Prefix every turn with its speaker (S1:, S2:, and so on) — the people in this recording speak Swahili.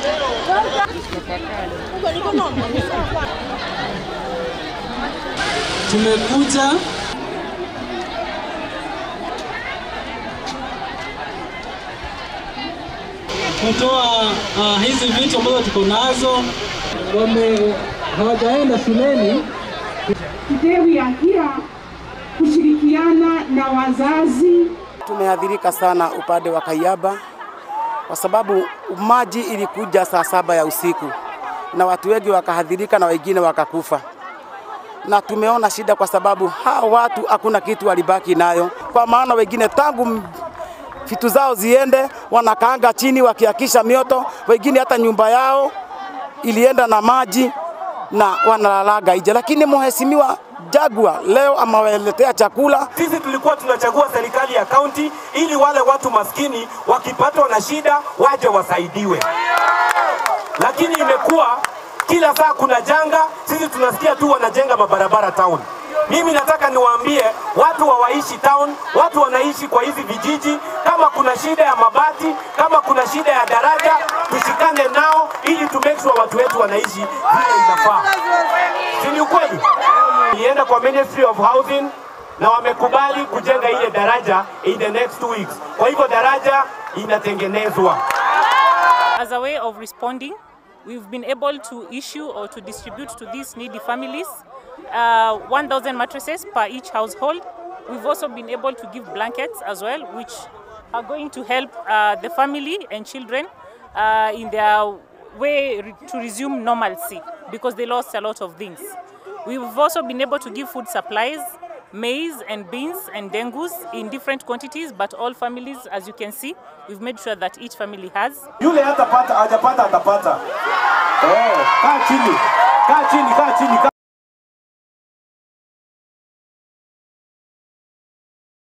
S1: Tumekuja kutoa uh, hizi vitu ambazo tuko nazo. Wame hawajaenda shuleni
S2: Today we are here kushirikiana na wazazi
S3: Tumeathirika sana upande wa Kaiyaba kwa sababu maji ilikuja saa saba ya usiku na watu wengi wakahadhirika na wengine wakakufa, na tumeona shida kwa sababu hawa watu hakuna kitu walibaki nayo, kwa maana wengine tangu m- vitu zao ziende wanakaanga chini wakiakisha mioto, wengine hata nyumba yao ilienda na maji na wanalalaga nje, lakini mheshimiwa Jagua leo amewaletea chakula
S4: Sisi tulikuwa tunachagua serikali ya kaunti ili wale watu maskini wakipatwa na shida waje wasaidiwe, lakini imekuwa kila saa kuna janga, sisi tunasikia tu wanajenga mabarabara town. Mimi nataka niwaambie watu hawaishi town, watu wanaishi kwa hizi vijiji. Kama kuna shida ya mabati, kama kuna shida ya daraja, tushikane nao ili tu make sure watu wetu wanaishi vile inafaa. Si ni ukweli? Nienda kwa Ministry of Housing na wamekubali kujenga ile daraja in the next two weeks. Kwa hivyo daraja inatengenezwa.
S5: As a way of responding, we've been able to issue or to distribute to these needy families uh, 1,000 mattresses per each household. We've also been able to give blankets as well, which are going to help uh, the family and children uh, in their way re- to resume normalcy because they lost a lot of things. We've also been able to give food supplies, maize and beans and dengus in different quantities, but all families, as you can see, we've made sure that each family has.
S4: Yule hatapata hajapata atapata. Eh, kaa chini, kaa chini, kaa chini, kaa